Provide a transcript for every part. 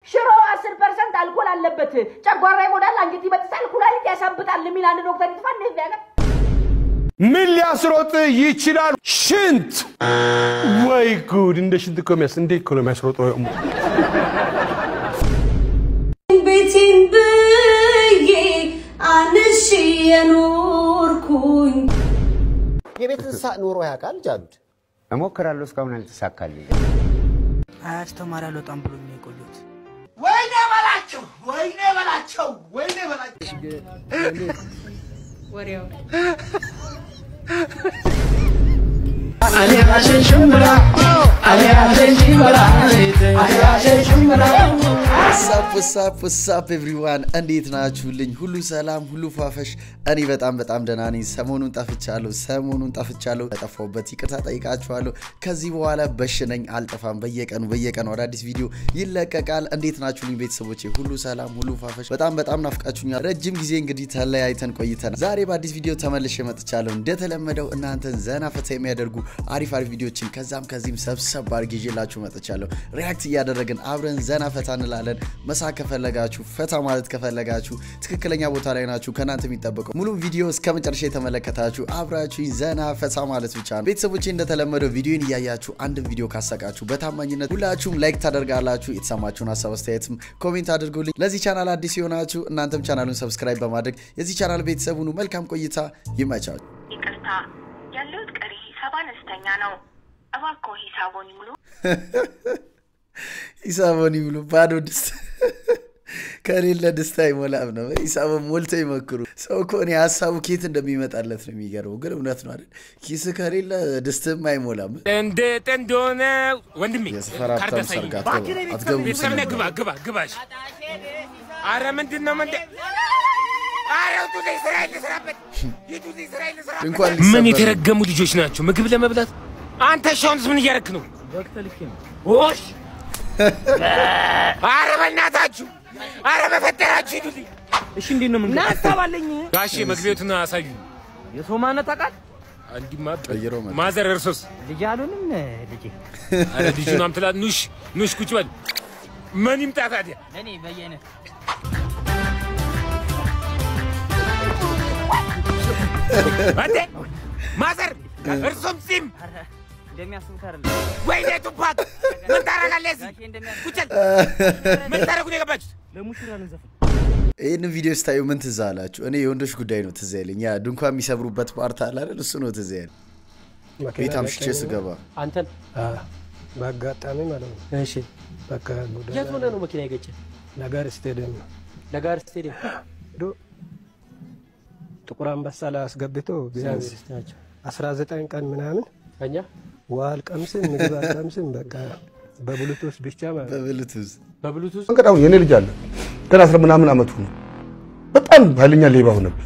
ሽሮ አስር ፐርሰንት አልኮል አለበት፣ ጨጓራ ይጎዳል፣ አንጀት ይበጥሳል፣ ኩላሊት ያሳብጣል የሚል አንድ ዶክተር ይጥፋ እንዴት ያገር ምን ሊያስሮጥ ይችላል? ሽንት። ወይ ጉድ! እንደ ሽንት እኮ የሚያስ እንዴት እኮ ነው የሚያስሮጠው? ቤቴን ብዬ አንሺ የኖርኩኝ የቤት እንስሳ ኖሮ ያውቃል ጃሉድ? እሞክራለሁ፣ እስካሁን አልተሳካልኝ። አያስተማሪ አልወጣም ብሎ ነው የቆዩት። ወይኔ በላቸው፣ ወይኔ በላቸው፣ ወይኔ በላቸው። ወሬው ሳፕ ሳፕ ሳፕ ኤቭሪዋን እንዴት ናችሁልኝ? ሁሉ ሰላም፣ ሁሉ ፋፈሽ። እኔ በጣም በጣም ደህና ነኝ። ሰሞኑን ጠፍቻለሁ፣ ሰሞኑን ጠፍቻለሁ። ለጠፋሁበት ይቅርታ ጠይቃችኋለሁ። ከዚህ በኋላ በሽነኝ አልጠፋም። በየቀኑ በየቀኑ አዳዲስ ቪዲዮ ይለቀቃል። እንዴት ናችሁልኝ ቤተሰቦቼ? ሁሉ ሰላም፣ ሁሉ ፋፈሽ። በጣም በጣም ናፍቃችሁኛል። ረጅም ጊዜ እንግዲህ ተለያይተን ቆይተናል። ዛሬ በአዲስ ቪዲዮ ተመልሼ መጥቻለሁ። እንደተለመደው እናንተን ዘና ፈታ የሚያደርጉ አሪፍ አሪፍ ቪዲዮችን ከዛም ከዚህም ሰብሰብ አድርጌ ይዤላችሁ መጥቻለሁ። ሪያክት እያደረግን አብረን ዘና ፈታ እንላለን። መሳቅ ከፈለጋችሁ ፈታ ማለት ከፈለጋችሁ ትክክለኛ ቦታ ላይ ናችሁ። ከእናንተ የሚጠበቀው ሙሉ ቪዲዮ እስከ መጨረሻ የተመለከታችሁ አብራችሁ ዘና ፈታ ማለት ብቻ ነው። ቤተሰቦቼ እንደተለመደው ቪዲዮን እያያችሁ አንድን ቪዲዮ ካሰቃችሁ በታማኝነት ሁላችሁም ላይክ ታደርጋላችሁ። የተሰማችሁን ሀሳብ አስተያየትም ኮሜንት አድርጉልኝ። ለዚህ ቻናል አዲስ የሆናችሁ እናንተም ቻናሉን ሰብስክራይብ በማድረግ የዚህ ቻናል ቤተሰብ ሁኑ። መልካም ቆይታ፣ ይመቻችሁ። ይቅርታ ያለሁት ቀሪ ሂሳብ አነስተኛ ነው። እባክዎ ሂሳቦን ይሙሉ። ሂሳቦን ይብሉ። ባዶ ድስት ከሌለ ደስታ አይሞላም ነው። ሂሳቡን ሞልቶ ይመክሩ። ሰው እኮ እኔ ሀሳቡ ኬት እንደሚመጣለት ነው የሚገርመው። ግን እውነት ነው አይደል? ኪስ ከሌለ ድስትም አይሞላም። እንዴት እንደሆነ ወንድሜ የሰፈር ሀብታም ካርደሳኝ ሰርግ አትገቡ- አትገቡም ቤተሰብ ነህ፣ ግባ ስለሚባል። ግባ ግባሽ። አረ ምንድን ነው ምንድን አረ ውጡልኝ፣ ስራዬን ልስራበት። ሂዱልኝ፣ ስራዬን ልስራበት። እንኳን ምን ሊሰበር የተረገሙ ልጆች ናቸው ምግብ ለመብላት። አንተ ሻውንስ ምን እያረክ ነው? ኦሽ አረ በእናታችሁ፣ አረ በፈጠራችሁ ሂዱልኝ። እሺ እንዴት ነው ምን ናስታባለኝ ጋሼ መግቢያቱን አሳዩ። የሰው ማነት ታውቃል? እንዲማ ቀይሮ መጣ። ማዘር እርሶስ? ልጅ አሉንም ልጄ አረ ልጁን አምጥላት። ኑሽ ኑሽ፣ ቁጭ በል። ምን ይምጣ ታዲያ? እኔ በየአይነት አንተ ማዘር እርሶም ጺም እንደሚያስቡት አይደለም። ወይኔ ቱፓክ ምን ታደርጋለህ እዚህ? ጋሼ እንደሚያስቡት ቁጭል ምን ታደርጉ ነው የገባችሁት? ለሙሽራ ልንዘፍን ይህንን ቪዲዮ ስታዩ ምን ትዝ አላችሁ? እኔ የወንዶች ጉዳይ ነው ትዝ ያለኝ። ያ ድንኳን የሚሰብሩበት ፓርት አለ አይደል? እሱ ነው ትዝ ያለኝ። ቤት አምሽቼ ስገባ አንተን በአጋጣሚ ማለት ነው። እሺ በቃ ጎዳና የት ሆነ ነው መኪና የገጨ ነጋር ስቴዲየም ነው ለጋር ስቴዲየም ሄዶ ጥቁር አንበሳ ላይ አስገብቶ እግዚአብሔር ናቸው 19 ቀን ምናምን ከኛ ውሃ አልቀምስም ምግብ አልቀምስም በቃ በብሉቱዝ ብቻ ማለት ነው። በብልቱዝ በብሉቱዝ መንገድ አሁን የኔ ልጅ አለ ገና አስራ ምናምን አመቱ ነው። በጣም ኃይለኛ ሌባ ሆነብኝ።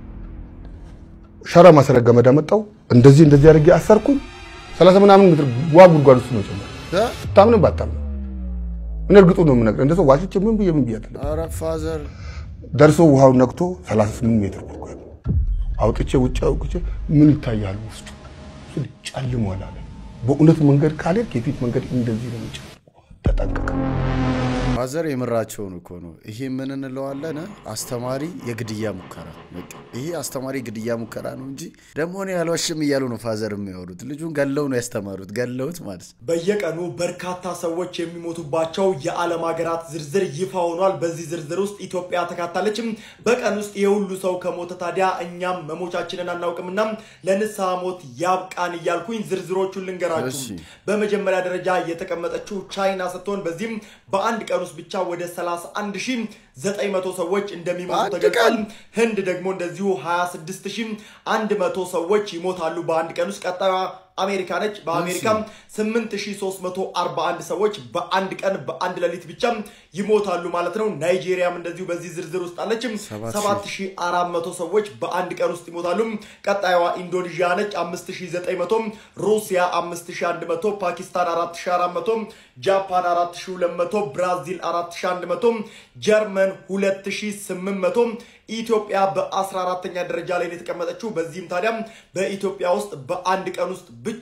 ሸራ ማሰሪያ ገመድ አመጣው። እንደዚህ እንደዚህ አድርጌ አሰርኩኝ። ሰላሳ ምናምን ሜትር ዋ ጉድጓድ ውስጥ ነው ጨመረ። ታምንም ባታምንም እኔ እርግጡ ነው የምነግርህ። እንደሰው ዋሽቼ ምን ብዬ ምን ብዬ አይደለም። ኧረ ፋዘር ደርሶ ውሃውን ነክቶ 38 ሜትር ጉድጓድ አውጥቼ ውጭ አውጥቼ ምን ይታያል ውስጡ ስል ጨልሟል አለ። በእውነት መንገድ ካልሄድክ የፊት መንገድ እንደዚህ ነው የሚጨልመው። ተጠንቀቅ። ፋዘር የምራቸውን እኮ ነው። ይሄ ምን እንለዋለን? አስተማሪ የግድያ ሙከራ። በቃ ይሄ አስተማሪ የግድያ ሙከራ ነው እንጂ ደግሞ እኔ አልዋሽም እያሉ ነው ፋዘር የሚያወሩት። ልጁን ገለው ነው ያስተማሩት፣ ገለውት ማለት ነው። በየቀኑ በርካታ ሰዎች የሚሞቱባቸው የዓለም ሀገራት ዝርዝር ይፋ ሆኗል። በዚህ ዝርዝር ውስጥ ኢትዮጵያ ተካታለች። በቀን ውስጥ የሁሉ ሰው ከሞተ ታዲያ እኛም መሞቻችንን አናውቅምና ለንስሐ ሞት ያብቃን እያልኩኝ ዝርዝሮቹን ልንገራችሁ። እሺ። በመጀመሪያ ደረጃ የተቀመጠችው ቻይና ስትሆን በዚህም በአንድ ቀን ውስጥ ብቻ ወደ 31900 ሰዎች እንደሚሞቱ በአንድ ተገልጿል። ቀን? ህንድ ደግሞ እንደዚሁ 26100 ሰዎች ይሞታሉ በአንድ ቀን ውስጥ። ቀጣዩዋ አሜሪካ ነች። በአሜሪካም 8341 ሰዎች በአንድ ቀን በአንድ ሌሊት ብቻ ይሞታሉ ማለት ነው። ናይጄሪያም እንደዚሁ በዚህ ዝርዝር ውስጥ አለችም። 7400 ሰዎች በአንድ ቀን ውስጥ ይሞታሉ። ቀጣዩዋ ኢንዶኔዥያ ነች 5900፣ ሩሲያ 5100፣ ፓኪስታን 4400፣ ጃፓን 4200፣ ብራዚል 4100፣ ጀርመን 2800፣ ኢትዮጵያ በ14ተኛ ደረጃ ላይ ነው የተቀመጠችው። በዚህም ታዲያ በኢትዮጵያ ውስጥ በአንድ ቀን ውስጥ ብቻ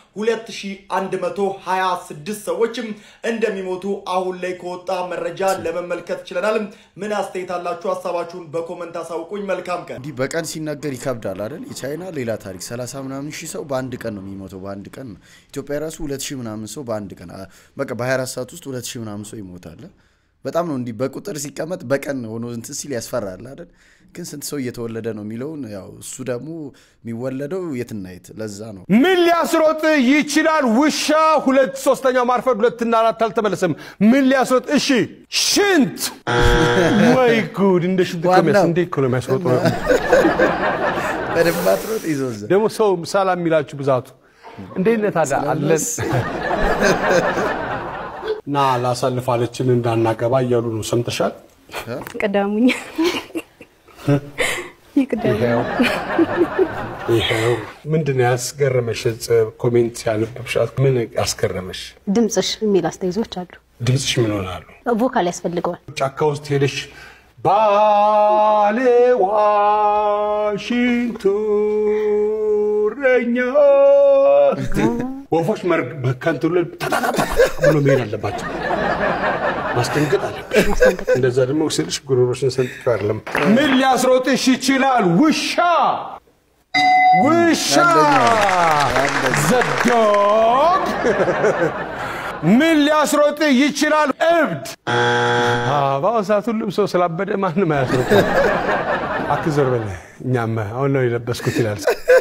2126 ሰዎች እንደሚሞቱ አሁን ላይ ከወጣ መረጃ ለመመልከት ችለናል። ምን አስተያየት አላችሁ? ሀሳባችሁን በኮመንት አሳውቁኝ። መልካም ቀን። እንዲህ በቀን ሲነገር ይከብዳል አይደል? የቻይና ሌላ ታሪክ 30 ምናምን ሺህ ሰው በአንድ ቀን ነው የሚሞተው። በአንድ ቀን ነው። ኢትዮጵያ ራሱ 2 ሺህ ምናምን ሰው በአንድ ቀን አ- በቃ በ24 ሰዓት ውስጥ 2 ሺህ ምናምን ሰው ይሞታል። በጣም ነው እንዲህ በቁጥር ሲቀመጥ በቀን ሆኖ እንትን ሲል ያስፈራል አይደል? ግን ስንት ሰው እየተወለደ ነው የሚለውን ያው እሱ ደግሞ የሚወለደው የትና የት ለዛ ነው ምን ሊያስሮጥ ይችላል? ውሻ ሁለት ሶስተኛው ማርፈድ ሁለትና አራት አልተመለሰም። ምን ሊያስሮጥ? እሺ ሽንት። ወይ ጉድ! እንደ ሽንት እኮ የሚያስ- እንዴት እኮ ነው የሚያስሮጥ? በደንብ አትሮጥ ይዞ እዛ ደግሞ ሰው ሰላም የሚላችሁ ብዛቱ እንዴት ነህ ታዲያ አለን እና ላሳልፋለችን እንዳናገባ እያሉ ነው። ሰምተሻል? ቅደሙኝ ይቅደሙ ይኸው ይኸው ምንድን ነው ያስገረመሽ? ጽ- ኮሜንት ያነበብሻት ምን ያስገረመሽ? ድምፅሽ የሚል አስተያየቶች አሉ። ድምፅሽ ምን ሆናሉ? ቮካል ያስፈልገዋል። ጫካ ውስጥ ሄደሽ ባለ ዋሽንቱ እረኛ ስትይ ወፎች መር- ከእንትኑ ላይ ታታታታ ብሎ መሄድ አለባቸው። ማስደንገጥ አለብሽ። እንደዛ ደግሞ ስልሽ ጉሮሮሽን ሰንጥቂው አይደለም። ምን ሊያስሮጥሽ ይችላል? ውሻ ውሻ ዘዶግ ምን ሊያስሮጥ ይችላል? እብድ። አዎ፣ በአሁኑ ሰዓት ሁሉም ሰው ስላበደ ማንም አያስሮጥ። አክዘር በለ እኛም አሁን ነው የለበስኩት ይላል።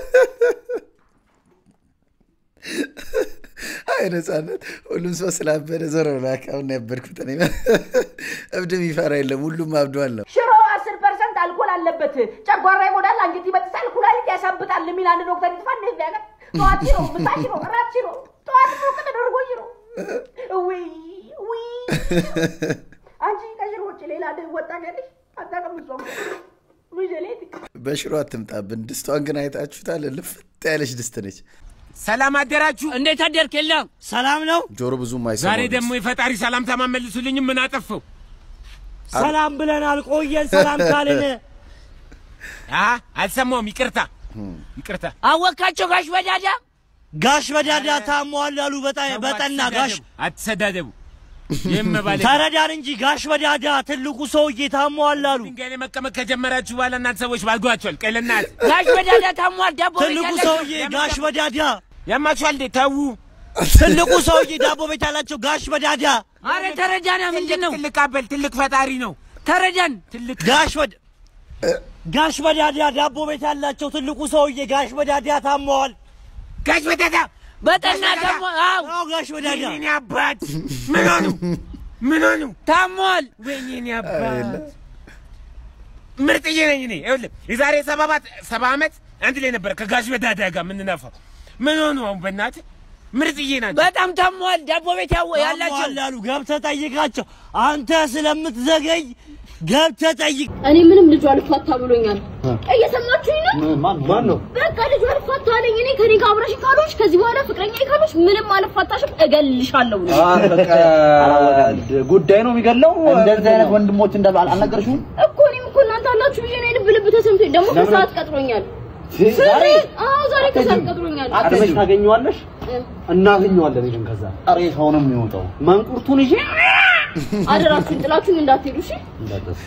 አይ ነጻነት፣ ሁሉም ሰው ስላበደ ዞር ብላ አሁን ነው ያበድኩት እኔ። እብድ የሚፈራ የለም፣ ሁሉም አብዷል ነው። ሽሮ አስር ፐርሰንት አልኮል አለበት፣ ጨጓራ ይጎዳል፣ አንጀት ይበጥሳል፣ ኩላሊት ያሳብጣል የሚል አንድ ዶክተር ይጥፋ ነው ያለ። ጠዋት ሽሮ፣ ምሳ ሽሮ፣ እራት ሽሮ፣ ጠዋት ሙቅ ተደርጎ ሽሮ። ውይ ውይ አንቺ ከሽሮ ውጭ ሌላ ድ ወጣን ያለሽ አታውቅም። እሷ ሙጀሌት በሽሮ አትምጣብን። ድስቷን ግን አይታችሁታል? ልፍት ያለች ድስት ነች። ሰላም አደራችሁ። እንዴት አደርክ? የለም ሰላም ነው። ጆሮ ብዙም አይሰማው ዛሬ ድስት። ደግሞ የፈጣሪ ሰላምታ ማመልሱልኝም ምን አጠፋው? ሰላም ብለናል። ቆየን ሰላም ካልን አ አልሰማውም። ይቅርታ ይቅርታ። አወካቸው ጋሽ በዳዳ ጋሽ በዳዳ ታሟል አሉ በጣ- በጠና ጋሽ አትሰዳደቡ። ይህም ማለት ተረዳን እንጂ ጋሽ በዳዳ ትልቁ ሰውዬ ታሟል አሉ። ድንጋይ ላይ መቀመጥ ከጀመራችሁ በኋላ እናንተ ሰዎች ባልጓቸዋል። ቀይ ለእናት ጋሽ በዳዳ ታሟል። ዳቦ ቤት ትልቁ ያላቸው- ሰውዬ ጋሽ በዳዳ ያማችኋል እንዴ? ተዉ። ትልቁ ሰውዬ ዳቦ ቤት ያላቸው ጋሽ በዳዳ አረ ተረዳና። ምንድን ነው ትልቅ አበል ትልቅ ፈጣሪ ነው። ተረዳን። ትልቅ ጋሽ በዳ ጋሽ በዳዳ ዳቦ ቤት ያላቸው ትልቁ ሰውዬ ጋሽ በዳዳ ታመዋል። ጋሽ በዳዳ በጠና ደግሞ አዎ ጋሽ በዳዳ ወይኔ አባት ምን ሆኑ? ምን ሆኑ? ታሟል። ወይኔ እኔ አባት ምርጥዬ ነኝ እኔ። ይኸውልህ የዛሬ ሰባ አባት ሰባ ዓመት አንድ ላይ ነበር ከጋሽ በዳዳ ጋር የምንነፋው። ምን ሆኑ አሁን በእናትህ ምርጥዬ ናቸው። በጣም ታሟል። ዳቦ ቤት ያው ያላቸው አሉ። ገብተህ ጠይቃቸው። አንተ ስለምትዘገይ ገብተህ ጠይቅ። እኔ ምንም ልጁ አልፋታ ብሎኛል። እየሰማችሁኝ ነው? ማን ነው? በቃ ልጁ አልፋታ አለኝ። እኔ ከኔ ጋር አብረሽ ካሎች ከዚህ በኋላ ፍቅረኛ ካሎች ምንም አልፋታሽም፣ እገልሻለሁ ነው። ጉዳይ ነው የሚገለው። እንደዚህ አይነት ወንድሞች እንዳሉ አል- አልነገርሽውም? እኮ እኔም እኮ እናንተ አላችሁ ብዬ ነው የልብ ልብ ተሰምቶኝ ደግሞ ለምን? ከሰዓት ቀጥሮኛል። ዛሬ? አዎ ዛሬ ከሰዓት ቀጥሮኛል። ቀድመሽ ታገኘዋለሽ፣ እናገኘዋለን። ይሄን ከዛ ሬሳው ነው የሚወጣው። መንቁርቱን ይዤ አደራችሁን ጥላችሁን እንዳትሄዱ እሺ። እንዳትደርሺ።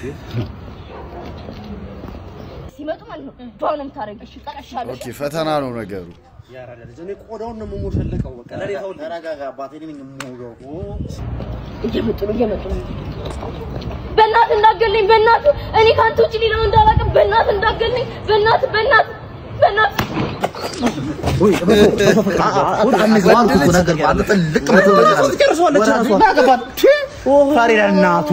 ሲመጡ ማለት ነው ዷ ነው የምታደርጊው። እሺ ጠቀሻለሁ። ኦኬ፣ ፈተና ነው ነገሩ። እኔ ቆዳውን ነው የምሞሸልቀው። በቃ ለሬሳው ተረጋጋ። አባቴ እኔ ነኝ የምሞሸው። እየመጡ ነው እየመጡ ነው። በእናትህ እንዳገልኝ በእናትህ እኔ ከአንተ ውጭ ሌላው እንዳላውቅም በእናትህ እንዳገልኝ በእናትህ በእናትህ በእናትህ ፈሪዳ እናቱ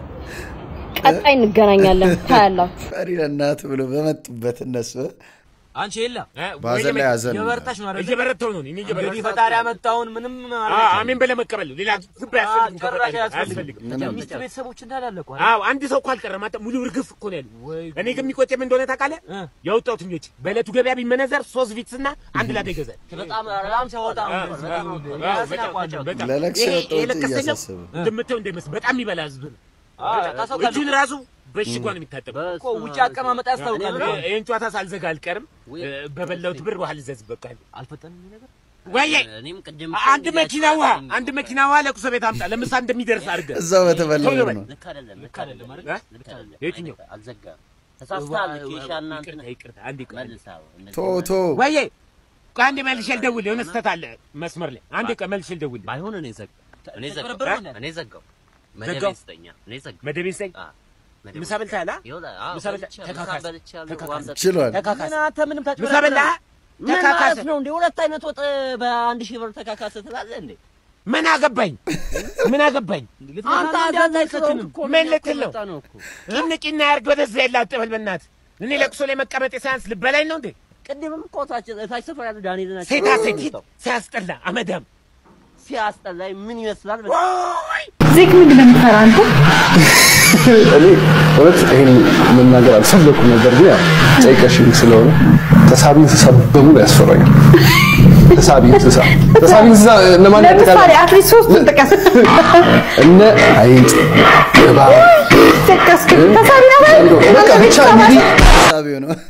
ቀጣይ እንገናኛለን ታያላችሁ። ፈሪ ለእናት ብሎ በመጡበት እነሱ አንቺ የለ በሀዘን ላይ ሀዘን ነው። የበረታሽ ነው አይደል? እየበረታሁ ነው እኔ እንግዲህ እየበረታሁ ፈጣሪ ያመጣውን ምንም አዎ አሜን ብለህ መቀበል ነው። ሌላ ግብ አያስፈልግም። ጭራሽ ከፈጣሪ አያስፈልግም። አያስፈልግም። ሚስት ቤተሰቦች እንዳላለቁ አዎ አንድ ሰው እኮ አልቀረም። አንተ ሙሉ እርግፍ እኮ ነው ያሉ። እኔ ግን የሚቆጨኝ ምን እንደሆነ ታውቃለህ? ያወጣሁት እንጂ በዕለቱ ገበያ ቢመነዘር ሶስት ቪትስ እና አንድ ላዳ ይገዛል። በጣም በጣም ሲያወጣ ነበር። በጣም ራስን ያቋጫው። ለለቅሶ ይሄ- ያወጣሁት ይሄ ለቀስተኛው እያሳሰበ። እንደምታየው እንዳይመስል በጣም የሚበላ ህዝብ ነው። አዎ፣ ከሰው ጋር እጁን ራሱ በእሽጓ ነው የሚታጠበው። እኮ ውጭ አቀማመጥ ያስታውቃል። እኔ ይሄን ጨዋታ ሳልዘጋ አልቀርም። በበላሁት ብር ውሃ ልዘዝ በቃ። አልፈጠንም ይሄ ነገር ወይዬ እኔም ቅድም አንድ መኪና ውሃ አንድ መኪና ውሃ ለቅሶ ቤት አምጣ። ለምሳ እንደሚደርስ አድርገህ እዛው በተበላው ቶሎ በል። ነው። ልክ አይደለም፣ ልክ አይደለም አይደል? እ? ልክ አይደለም። የትኛው? አልዘጋም። ተሳስተሃል። ኬሻና እንትን ይቅርታ ይቅርታ፣ አንዴ ቆይ። መልሰው እንደዚህ ቶ ቶ ወይዬ ቆይ አንዴ መልሼ ልደውልህ። የሆነ ስህተት አለ መስመር ላይ። አንዴ ቆይ መልሼ ልደውልህ። ባይሆን እኔ ዘጋው እኔ ዘጋው እ? እኔ ዘጋው ዘጋው? መደቤን ስጠኛ እኔ ዘጋው መደቤን ስጠኝ። መደቤን ምሳ በልተሃል? አ? ይኸውልህ፣ አዎ፣ ምሳ በልተህ በልቻለሁ፣ ተካካስ፣ ምሳ በልቻለሁ፣ ተካካስ። ዋንዛ- ችሏል። ተካካስ። ምን አንተ ምንም ምሳ ታጭበረብራለህ? በላህ? ምን ተካካስ። ማለት ነው እንዴ? ሁለት አይነት ወጥ በአንድ ሺህ ብር ተካካስ ትላለህ እንዴ? ምን አገባኝ? ምን አገባኝ? አንተ አጋዛኝ ስለሆንክ እኮ ምን እኛ እኮ ልትል ነው? የመጣ ነው እኮ። ቂም ቂና ያርግ ወደዚያ ያለ አትበል በእናትህ። እኔ ለቅሶ ላይ መቀመጥ ሳያንስ ልበላኝ ነው እንዴ? ቅድምም እኮ ታች ታች ሰፈር ያሉ ዳንኤል ናቸው። ሴታ ሴት ሂድ፣ ሲያስጠላ አመዳም ሲያስጠላኝ ምን ይመስላል? ዜግ ምንድን ነው የምትፈራ አንተ? እኔ እውነት ይሄን መናገር አልፈለኩም ነበር፣ ግን ያው ጠይቀሽኝ ስለሆነ ተሳቢ እንስሳ በሙሉ ያስፈራኛል። ተሳቢ እንስሳ ተሳቢ እንስሳ እነማን ለምሳሌ ያጠቃልላል? አትሊስት ሶስቱን ጥቀስ። እነ አይጥ፣ እባብ፣ ጠቀስክ። ተሳቢ ነው አይደል? በቃ ብቻ እንግዲህ ሳቢው ነው።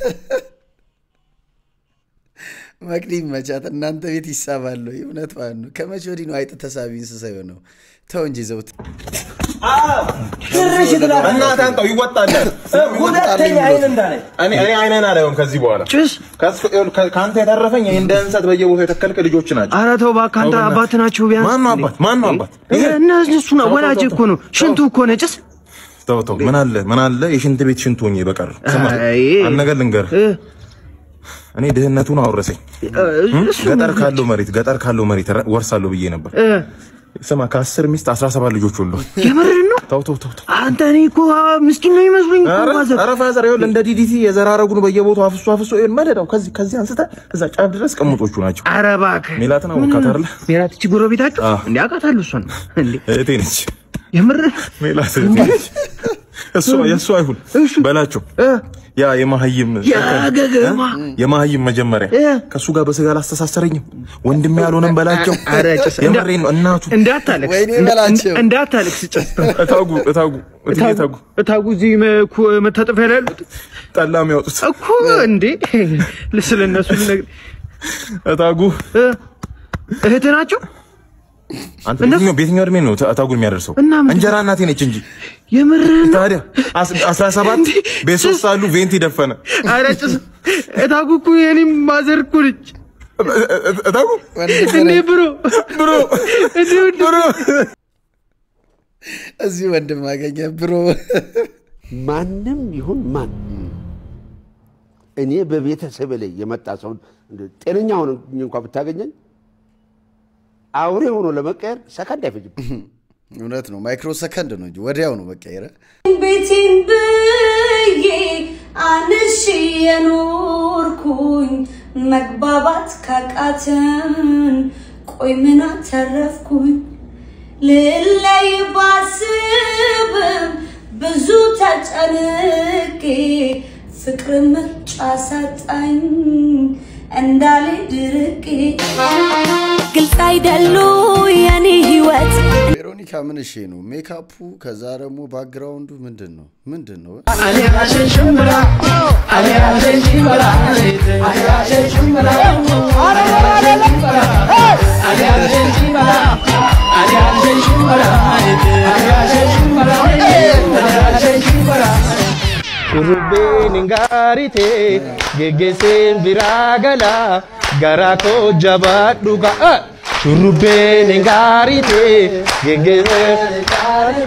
መቅዲ መቻት እናንተ ቤት ይሳባል ወይ? እውነት ማለት ነው። ከመቼ ወዲህ ነው አይጥ ተሳቢ እንስሳ የሆነው? ተው እንጂ ዘውት ትንሽ ትላለህ። እናትህ አንተው ይወጣልህ። ሁለተኛ አይን እንዳላይ እኔ እኔ አይነን አላየውም ከዚህ በኋላ ጭስ ከአንተ የተረፈኝ ይሄ እንደ እንሰት በየቦታው የተከልክ ልጆች ናቸው። ኧረ ተው እባክህ አንተ አባት ናችሁ ቢያንስ ማን ነው አባት? ማን ነው አባት? እነሱ ነው ወላጅ እኮ ነው ሽንቱ እኮ ነው ጭስ ተው ተው፣ ምን አለ ምን አለ የሽንት ቤት ሽንት ሆኜ በቀር ስማ፣ አይ። አንድ ነገር ልንገርህ። እኔ ድህነቱን አወረሰኝ። ገጠር ካለው መሬት ገጠር ካለው መሬት ረ- ወርሳለሁ ብዬ ነበር። ስማ ከአስር ሚስት አስራ ሰባት ልጆች ወልዶ የምርህን ነው ተው ተው ተው ተው። አንተ እኔ እኮ ምስኪን ነው ይመስሉኝ እኮ ኧረ ማዘር ኧረ ፋዘር ይኸውልህ እንደ ዲዲቲ የዘራረጉን በየቦታው አፍሶ አፍሶ ይኸውልህ መደዳው ከዚህ ከዚህ አንስተህ እዛ ጫፍ ድረስ ቅምጦቹ ናቸው። ኧረ እባክህ ሜላትን አወቃት አይደለ? ሜላት እቺ ጎረቤታችሁ እንዴ አውቃታለሁ እሷን እንዴ እህቴ ነች። የምርህ ሜላት እህቴ ነች። እሷ የእሷ አይሁን በላቸው። ያ የማህይም ያ ገገማ የማህይም መጀመሪያ ከእሱ ጋር በስጋ አላስተሳሰረኝም። ወንድሜ ያልሆነም በላቸው። ኧረ ጭስ የምሬን ነው እናቱ እንዳታለቅስ ወይኔ እንዳ- በላቸው። እንዳታለቅስ ጭስ እታጉ እታጉ እትዬ እታጉ እታጉ እዚህ መኩ- መታጠፊያ ላይ ያሉት ጠላ የሚያወጡት እኮ እንዴ ስለ እነሱ ልነግርህ እታጉ እህት ናቸው አንተ በየትኛው በየትኛው እድሜ ነው እታጉን የሚያደርሰው? እና ምንድን- እንጀራ እናቴ ነች እንጂ የምርህን ነው? ታዲያ አስ- አስራ ሰባት ቤት ሶስት ሳሉ ቬንቲ ደፈነ። ኧረ ጭስ እታጉ እኮ የኔም ማዘር እኮ ነች እታጉ እንዴ ብሮ ብሮ እንዴ ወንድ ብሮ እዚህ ወንድም አገኘ ብሮ ማንም ይሁን ማን እኔ በቤተሰብ ላይ የመጣ ሰው ጤነኛ ሆነ እንኳ ብታገኘኝ አውሬ ሆኖ ለመቀየር ሰከንድ አይፈጅም። እውነት ነው። ማይክሮ ሰከንድ ነው እንጂ ወዲያው ነው መቀየረ። ቤቴን ብዬ አንሺ የኖርኩኝ መግባባት ካቃተን ቆይ ምን አተረፍኩኝ? ልለይ ባስብም ብዙ ተጨንቄ ፍቅር ምርጫ ሳጣኝ እንዳልሄድ ርቄ ግልጽ አይደሉ የኔ ህይወት ቬሮኒካ ምን እሺ ነው ሜካፑ፣ ከዛ ደግሞ ባክግራውንዱ ምንድን ነው ምንድን ነው? Shurrubbeen hin gaarite geggeesseen biraa gala garaa koo jabaadhu ga'a. Shurrubbeen hin gaarite geggeesseen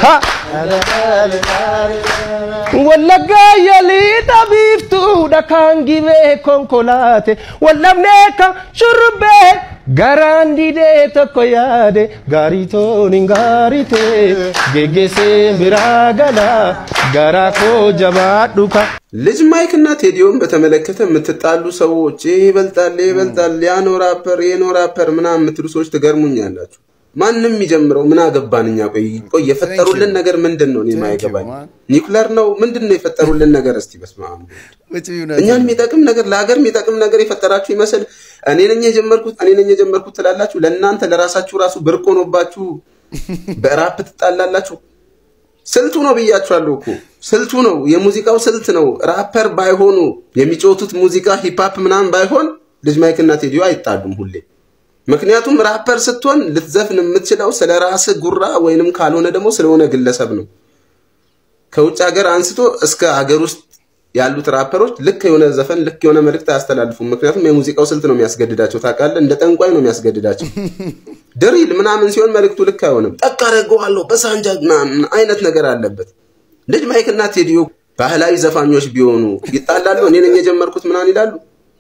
Wallaggaa yalii dhabiiftuudha kan gibee konkolaate wallabnee kan shurrubbee Garaan didee tokko yaade gaarii tooniin gaarii ta'e geggeessee biraa gala garaa koo jabaadhu ka. ልጅ ማይክ እና ቴዲዮን በተመለከተ የምትጣሉ ሰዎች ይህ ይበልጣል ይህ ይበልጣል ያ ነው ራፐር ይህ ነው ራፐር ምናምን የምትሉ ሰዎች ትገርሙኛላችሁ። ማንም የሚጀምረው ምን አገባን እኛ። ቆይ ቆይ የፈጠሩልን ነገር ምንድን ነው? እኔ የማይገባኝ ኒውክለር ነው ምንድን ነው የፈጠሩልን ነገር? እስቲ በስመ አብ እኛን የሚጠቅም ነገር ለሀገር የሚጠቅም ነገር የፈጠራችሁ ይመስል እኔ ነኝ የጀመርኩት እኔ ነኝ የጀመርኩት ትላላችሁ። ለእናንተ ለራሳችሁ ራሱ ብርቅ ሆኖባችሁ በራፕ ትጣላላችሁ። ስልቱ ነው ብያችኋለሁ እኮ ስልቱ ነው፣ የሙዚቃው ስልት ነው። ራፐር ባይሆኑ የሚጫወቱት ሙዚቃ ሂፓፕ ምናምን ባይሆን ልጅ ማይክና ቴዲዮ አይጣሉም ሁሌ። ምክንያቱም ራፐር ስትሆን ልትዘፍን የምትችለው ስለ ራስህ ጉራ ወይንም ካልሆነ ደግሞ ስለሆነ ግለሰብ ነው። ከውጭ ሀገር አንስቶ እስከ ሀገር ውስጥ ያሉት ራፐሮች ልክ የሆነ ዘፈን ልክ የሆነ መልእክት አያስተላልፉም። ምክንያቱም የሙዚቃው ስልት ነው የሚያስገድዳቸው። ታውቃለህ፣ እንደ ጠንቋይ ነው የሚያስገድዳቸው። ድሪል ምናምን ሲሆን መልእክቱ ልክ አይሆንም። ጠቅ አደርገዋለሁ በሳንጃ ምናምን አይነት ነገር አለበት። ልጅ ማይክና ቴዲዮ ባህላዊ ዘፋኞች ቢሆኑ ይጣላሉ። እኔ ነኝ የጀመርኩት ምናምን ይላሉ።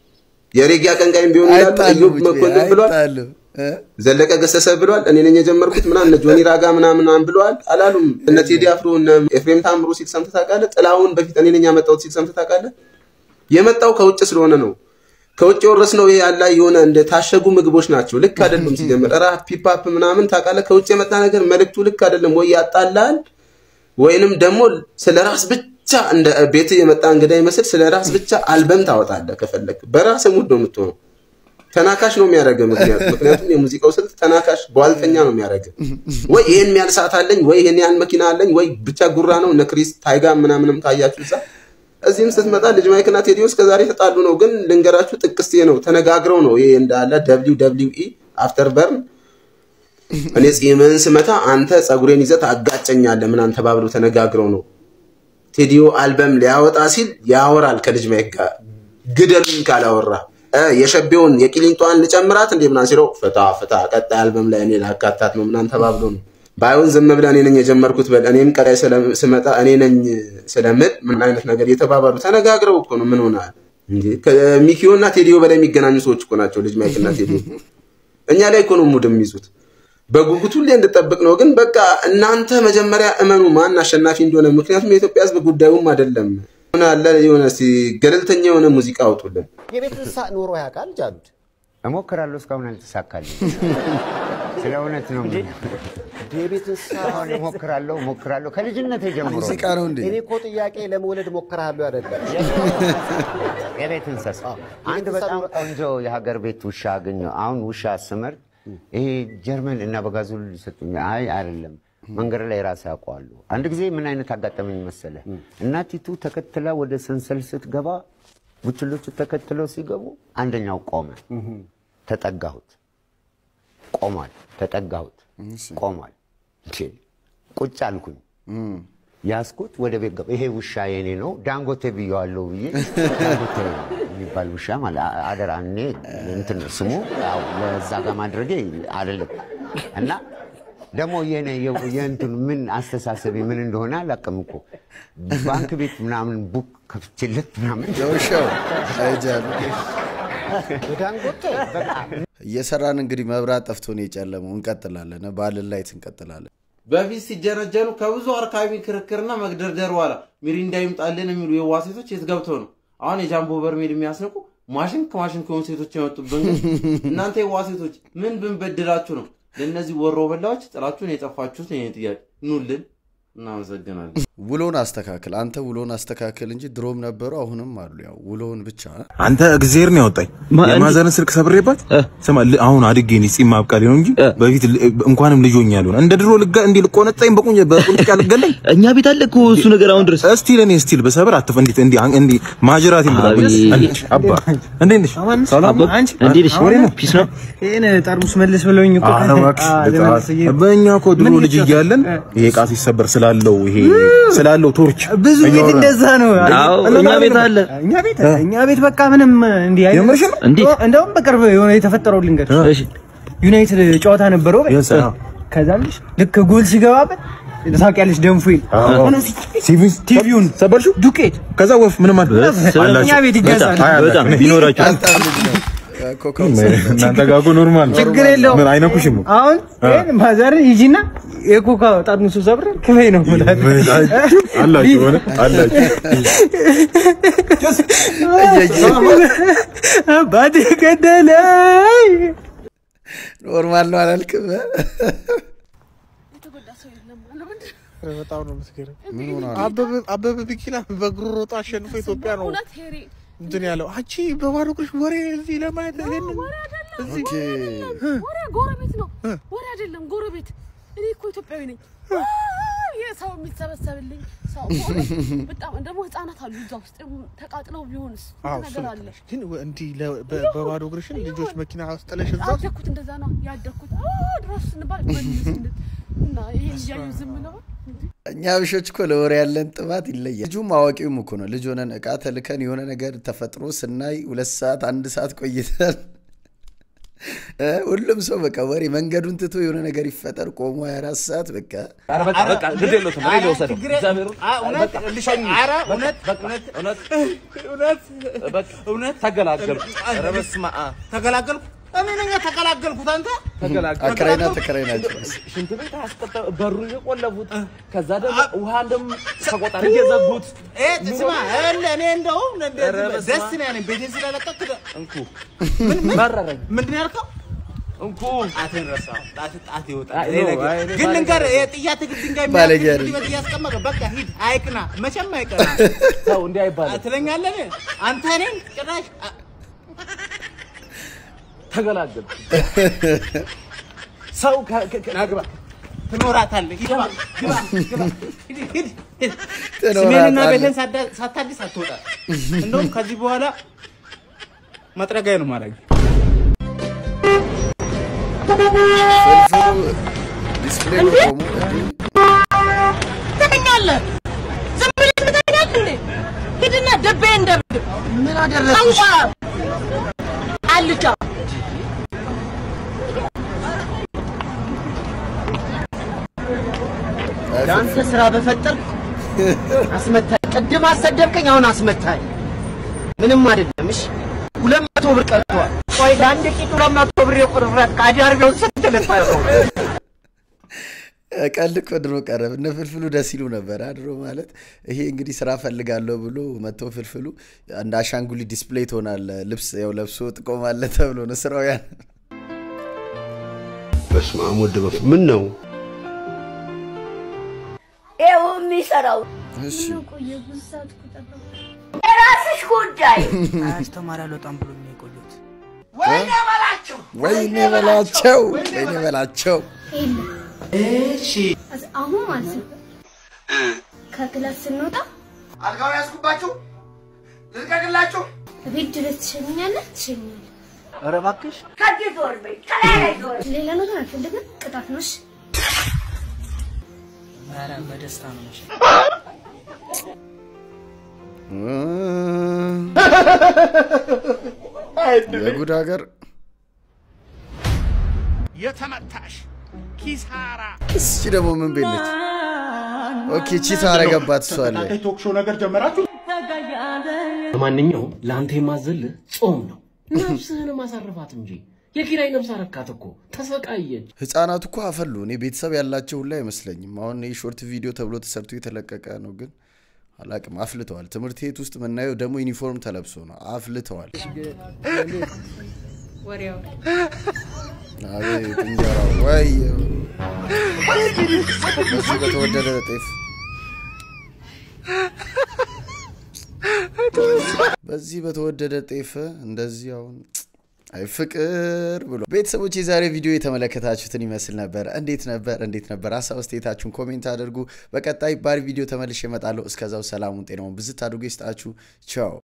የሬጌ አቀንቃይም ቢሆኑ ይላሉ። እዮብ መኮንን ብሏል፣ ዘለቀ ገሰሰ ብሏል። እኔ ነኝ የጀመርኩት ምናምን እነ ጆኒ ራጋ ምናምን ብለዋል አላሉም። እነ ቴዲ አፍሮ እነ ኤፍሬም ታምሩ ሲል ሰምተህ ታውቃለህ? ጥላሁን በፊት እኔ ነኝ ያመጣሁት ሲል ሰምተህ ታውቃለህ? የመጣው ከውጭ ስለሆነ ነው። ከውጭ የወረስነው ይሄ ያላ የሆነ እንደ ታሸጉ ምግቦች ናቸው። ልክ አይደሉም። ሲጀምር ራፕ ሂፓፕ ምናምን ታውቃለህ፣ ከውጭ የመጣ ነገር መልእክቱ ልክ አይደለም። ወይ ያጣላል ወይንም ደግሞ ስለ ራስ ብቻ እንደ ቤት የመጣ እንግዳ ይመስል ስለ ራስ ብቻ አልበም ታወጣለህ ከፈለግ። በራስ ሙድ ነው የምትሆነው። ተናካሽ ነው የሚያደርገው። ምክንያቱም ምክንያቱም የሙዚቃው ስልት ተናካሽ ቧልተኛ ነው የሚያደርገው። ወይ ይሄን ያህል ሰዓት አለኝ፣ ወይ ይሄን ያህል መኪና አለኝ፣ ወይ ብቻ ጉራ ነው። እነ ክሪስ ታይጋ ምናምንም ካያችሁ እዛ እዚህም ስትመጣ ልጅ ማይክና ቴዲዮ እስከዛሬ ተጣሉ ነው። ግን ልንገራችሁ ጥቅስቴ ነው ተነጋግረው ነው ይሄ እንዳለ ደብሊው ደብሊው ኢ አፍተር በርን እኔ ጺምህን ስመታ አንተ ጸጉሬን ይዘህ ታጋጨኛለህ ምናምን ተባብለው ተነጋግረው ነው። ቴዲዮ አልበም ሊያወጣ ሲል ያወራል ከልጅ ማይክ ጋር ግደሉኝ ካላወራ የሸቤውን የቂሊንጧን ልጨምራት እንዴ ምናምን ሲለው ፍታ ፍታ ቀጣይ አልበም ላይ እኔ ላካታት ነው ምናምን ተባብሎ ነው። ባይሆን ዝም ብለህ እኔ ነኝ የጀመርኩት በል እኔም ቀጣይ ስመጣ እኔ ነኝ ስለምል ምን አይነት ነገር እየተባባሉ ተነጋግረው እኮ ነው። ምን ሆናል እንዴ? ከሚኪዮ እና ቴዲዮ በላይ የሚገናኙ ሰዎች እኮ ናቸው ልጅ ማይክ እና ቴዲዮ። እኛ ላይ እኮ ነው ሙድ የሚይዙት። በጉጉት ሁሌ እንድጠብቅ ነው። ግን በቃ እናንተ መጀመሪያ እመኑ ማን አሸናፊ እንደሆነ። ምክንያቱም የኢትዮጵያ ሕዝብ ጉዳዩም አይደለም። ሆነ አለ የሆነ እስኪ ገለልተኛ የሆነ ሙዚቃ አውጡልን። የቤት እንስሳ ኖሮ ያውቃል ጃሉድ? እሞክራለሁ፣ እስካሁን አልተሳካልኝ። ስለ እውነት ነው። የቤት እንስሳ አሁን እሞክራለሁ እሞክራለሁ ከልጅነት ጀምሮ ሙዚቃ ነው እንዴ? እኔ እኮ ጥያቄ ለመውለድ ሞክረሃለሁ አይደለም። የቤት እንስሳ አንድ እንስሳ በጣም ኖሮ- ቆንጆ የሀገር ቤት ውሻ አገኘሁ። አሁን ውሻ ስመርጥ ይሄ ጀርመን እና በጋዙል ሊሰጡኝ አይ አይደለም መንገድ ላይ ራሴ ያውቀዋለሁ። አንድ ጊዜ ምን አይነት አጋጠመኝ መሰለ? እናቲቱ ተከትላ ወደ ሰንሰል ስትገባ ቡችሎቹ ተከትለው ሲገቡ አንደኛው ቆመ። ተጠጋሁት፣ ቆሟል። ተጠጋሁት፣ ቆሟል። እንዴ! ቁጭ አልኩኝ። ያስኩት ወደ ቤት ገባ። ይሄ ውሻ የኔ ነው ዳንጎቴ ብየዋለሁ ብዬ ዳንጎቴ የሚባል ውሻ ማለት አ- አደራ እኔ እንትን ነው ስሙ ያው ለዛ ጋር ማድረጌ አይደለም እና ደግሞ የኔ የ- የእንትኑ ምን አስተሳሰቢ ምን እንደሆነ አላውቅም እኮ ባንክ ቤት ምናምን ቡክ ከፍቼለት ምናምን ለውሻው አይጃሉ የዳንጎቴ እየሰራን እንግዲህ መብራት ጠፍቶ ነው የጨለመው። እንቀጥላለን፣ ባልን ላይት እንቀጥላለን። በፊት ሲጀነጀኑ ከብዙ አርካቢ ክርክርና መግደርደር በኋላ ሚሪንዳ ይምጣልን የሚሉ የዋ ሴቶች የት ገብተው ነው አሁን የጃምቦ በርሜል የሚያስንቁ ማሽን ከማሽን ከሆኑ ሴቶች የመጡብን? ግን እናንተ የዋ ሴቶች ምን ብንበድላችሁ ነው ለእነዚህ ወሮ በላዎች ጥላችሁን የጠፋችሁት? ይሄ ጥያቄ ኑልን። እናመሰግናለን። ውሎን አስተካክል አንተ ውሎን አስተካክል እንጂ ድሮም ነበሩ አሁንም አሉ። ያው ውሎን ብቻ አንተ እግዜር ነው ያወጣኝ። የማዘርን ስልክ ሰብሬባት ስማ፣ ል- አሁን አድጌ እኔ ጺም ማብቃሌ ነው እንጂ በፊት ል- እንኳንም ልጅ ሆኛለሁ። እንደ ድሮ ልጋ እንዲህ ልቆነጠኝ በቁኝ በቁንጥጫ ልገለኝ እኛ ቤት አለ እኮ እሱ ነገር አሁን ድረስ እስቲል እኔ እስቲል በሰብር አትፍ እንዴት እንዲህ አን- እንዲህ ማጅራት ይምጣ አቤት። አባ እንዴት ነሽ? ሰላም ነው? አንቺ እንዴት ነሽ? ወሬ ነው? ፒስ ነው። ይሄን ጠርሙስ መልስ ብለውኝ እኮ ኧረ እባክሽ አ- ለመለስ እየ- በእኛ እኮ ድሮ ምን ልጅ እየተሰራ- እያለን ይሄ ዕቃ ሲሰበር ስላለው ይሄ ስላለው ቶርች ብዙ ቤት እያወራን- እንደዛ ነው። አዎ፣ እና እኛ ማለት ቤት ነው። አለ። እኛ ቤት እኛ ቤት በቃ ምንም እንዲህ አይነት የምርሽን ነው? እንዴት? እንደውም በቅርብ የሆነ የተፈጠረው ልንገር እሺ ዩናይትድ ጨዋታ ነበረው በል። Yes, አዎ። ከዛ ልጅ ልክ ጎል ሲገባበት ታውቂያለሽ ደንፎይል አዎ። ተነስ ሲቪ- ቲቪውን ሰበርሽው? ዱቄት ከዛ ወፍ ምንም አለ እኛ ቤት ይገዛል። በጣም በጣም ቢኖራችሁ እናንተ ጋር እኮ ኖርማል ነው። ችግር የለውም። ምን አይነኩሽም እኮ። አሁን ይሄን ማዘርን ሂጂና የኮካ ጠርሙሱ ሰብረን ክፈይ ነው የምላት። ምን አላችሁ ሆነ አላችሁ አባቴ ገደለኝ። ኖርማል ነው አላልክም? በጣም ነው የምትገርም። ምን ሆና ነው? አበበ- አበበ ቢቂላ በእግሩ ሮጦ አሸንፎ ኢትዮጵያ ነው እንትን ያለው። አንቺ በባዶ እግርሽ ወሬ እዚህ ለማየት ይሄንን እዚህ ኦኬ ወሬ ጎረቤት ነው። ወሬ አይደለም ጎረቤት። እኔ እኮ ኢትዮጵያዊ ነኝ። ይሄ ሰው የሚሰበሰብልኝ ሰው ሆነ። በጣም ደግሞ ህጻናት አሉ እዛ ውስጥ ተቃጥለው ቢሆንስ አዎ ስንት እሱ ነገር ልክ አለ። ነሽ። ግን እንዲህ ለ- በ- በባዶ እግርሽን ልጆች መኪና ውስጥ ጥለሽ እዛ ውስጥ ያደግኩት እንደዛ ነው ያደግኩት። አዎ ድረስ ስንባል መልስነት እና ይሄን እያዩ ዝም ነው እኛ ብሾች እኮ ለወሬ ያለን ጥማት ይለያል። ልጁም አዋቂውም እኮ ነው። ልጅ ሆነን እቃ ተልከን የሆነ ነገር ተፈጥሮ ስናይ ሁለት ሰዓት አንድ ሰዓት ቆይተን እ ሁሉም ሰው በቃ ወሬ መንገዱን ትቶ የሆነ ነገር ይፈጠር ቆሞ 24 ሰዓት በቃ በቃ በቃ ግድ የለውም እኔ ልወሰደው እግዚአብሔርን እውነት ልሸኝ ኧረ በቃ፣ እውነት በቃ እውነት እውነት እውነት በቃ እውነት ተገላገልኩ ኧረ በስመ አብ ተገላገልኩ። እኔ ነኝ ተገላገልኩት። አንተ ተገላገልኩ አከራይና ተከራይ ናቸው። ሽንት ቤት አስቀጠ በሩ እየቆለፉት ከዛ ደግሞ ውሃ እንደም ተቆጣሪ እየዘጉት እ ስማ እለ እኔ እንደውም ኧረ በስመ ደስ አብ። ነው ያለኝ ቤቴን ስለለቀቅ እንኩ ምን ምን መረረኝ ምንድን ነው ያልከው? እንኩ ጣትን ረሳው። ጣት ጣት ይወጣል። አይ እኔ ነው፣ ነገር- አይ እኔ ግን ባለጌ ልንገርህ አይደለም። የጥያት እግር ድንጋይ ባለጌ የሚያክል አይደለም። ቤት እያስቀመጠ በቃ ሂድ አይቅና፣ መቼም አይቀና ተው እንዲህ አይባልም ትለኛለህ። አንተ እኔን ጭራሽ አ- ተገላገልኩ ሰው ከ- ከ- ከ- ናግባ ትኖራታለህ። ግባ ግባ ግባ ሂድ ሂድ ሂድ። ትኖራታለህ። ስሜንና ቤቴን ሳዳ- ሳታድስ አትወጣ። እንደውም ከዚህ በኋላ መጥረጊያ ነው ማድረግ ፍልፍሉ ዲስፕሌይ ነው ቆሞ ትተኛለህ? ዝም ብለህ ትተኛለህ እንዴ? ሂድና ደቤን ደብድብ። ምን አደረግሽ? አልጫ ለአንተ ስራ በፈጠር አስመታኝ። ቅድም አሰደብከኝ፣ አሁን አስመታኝ። ምንም አይደለም። እሺ ሁለት መቶ ብር ቀርቷል። ቆይ ለአንድ ቂጥ ሁለት መቶ ብር የቁርረት ከአዳር ቢሆን ስንት ልታረገው? ቀልድ እኮ ድሮ ቀረ። እነ ፍልፍሉ ደስ ይሉ ነበር ድሮ ማለት ይሄ እንግዲህ ስራ ፈልጋለሁ ብሎ መጥቶ ፍልፍሉ እንደ አሻንጉሊት ዲስፕሌይ ትሆናለ ልብስ ያው ለብሶ ጥቆማለ ተብሎ ነው ስራው ያን በስመ አብ ወወልድ ወመንፈስ ምን ነው ይኸው የሚሰራው የራስሽ ጉዳይ። አስተማሪ አልወጣም ብሎ ነው የቆየሁት። ወይኔ በላቸው ወይኔ በላቸው ወይኔ በላቸው እሺ አሁን ማለት ነው ከክላስ ስንወጣ አልጋው ያዝኩባችሁ ልልቀቅላችሁ። ቤት ድረስ ትሸኛለህ ትሸኛለህ። ኧረ እባክሽ ከዚህ ዞር በይ፣ ከላይ ላይ ዞር በይ። ሌላ ነገር አልፈልግም። ቅጣት ነው። እሺ ኧረ በደስታ ነው መቼም። የጉድ ሀገር የተመታሽ ኪሳራ እስቺ ደግሞ ምን ቤት ነች? ኦኬ ቺታ አረገባት እሷ አለ እናንተ ቶክ ሾው ነገር ጀመራችሁ። ለማንኛውም ለአንተ የማዘልህ ጾም ነው ነፍስህን ማሳረፋት እንጂ የኪራይ ነፍስ አረካት እኮ ተሰቃየች ህፃናቱ እኮ አፈሉ። እኔ ቤተሰብ ያላቸው ሁላ አይመስለኝም። አሁን ይህ ሾርት ቪዲዮ ተብሎ ተሰርቶ የተለቀቀ ነው፣ ግን አላቅም አፍልተዋል። ትምህርት ቤት ውስጥ የምናየው ደግሞ ዩኒፎርም ተለብሶ ነው። አፍልተዋል። ወሬው አቤት እንጀራው ወይ በዚህ በተወደደ ጤፍ በዚህ በተወደደ ጤፍ እንደዚህ አሁን አይ ፍቅር ብሎ ቤተሰቦች የዛሬ ቪዲዮ የተመለከታችሁትን ይመስል ነበር። እንዴት ነበር? እንዴት ነበር? ሀሳብ አስተያየታችሁን ኮሜንት አድርጉ። በቀጣይ ባሪ ቪዲዮ ተመልሼ እመጣለሁ። እስከዛው ሰላሙን ጤናውን ብዝት አድርጎ ይስጣችሁ። ቻው